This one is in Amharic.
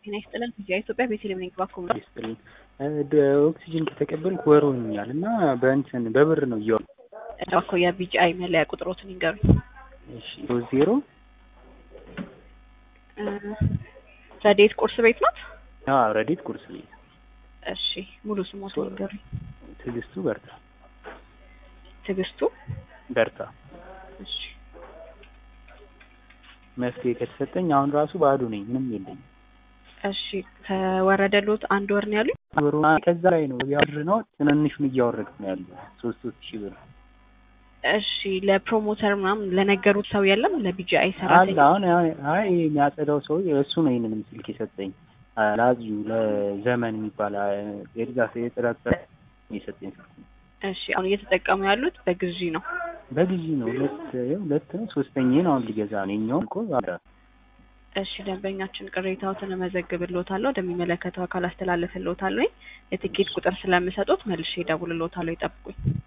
ጤና ይስጥልን። ጊዜ ኢትዮጵያ ቤተልሔም ነኝ። እባክዎ ምን ይስጥልኝ። ኦክሲጅን ከተቀበልኩ ወር ሆኖኛል እና በእንትን በብር ነው እያወ እባክዎ የቢጂአይ መለያ ቁጥሮትን ይንገሩኝ። እሺ ሶስት ዜሮ እ ረዴት ቁርስ ቤት ናት? አዎ ረዲት ቁርስ ቤት እሺ ሙሉ ስሞትን ይንገሩኝ። ትዕግስቱ በርታ ትዕግስቱ በርታ እሺ መፍትሄ ከተሰጠኝ አሁን ራሱ ባዶ ነኝ፣ ምንም የለኝም። እሺ ከወረደሎት አንድ ወር ነው ያሉኝ? ብሩ ከዛ ላይ ነው ያብር ነው ትንንሹን እያወረድኩ ነው ያለው ሶስት ሶስት ሺህ ብር እሺ ለፕሮሞተር ምናምን ለነገሩት ሰው የለም? ለቢጂአይ አለ ሰራተኛ አሁን አይ የሚያጸዳው ሰው እሱ ነው ይህንንም ስልክ የሰጠኝ ላዚዩ ለዘመን የሚባል የድጋፍ የጥራት ስራ የሰጠኝ ስልክ ነው። እሺ አሁን እየተጠቀሙ ያሉት በግዢ ነው። በጊዜ ነው ሁለት ይኸው ሁለት ነው ሶስተኛዬን አሁን ሊገዛ ነው የኛውን እኮ አለ እሺ ደንበኛችን ቅሬታዎትን እመዘግብልዎታለሁ፣ ወደሚመለከተው አካል አስተላልፍልዎታለሁ። የትኬት ቁጥር ስለምሰጡት መልሼ እደውልልዎታለሁ፣ ይጠብቁኝ።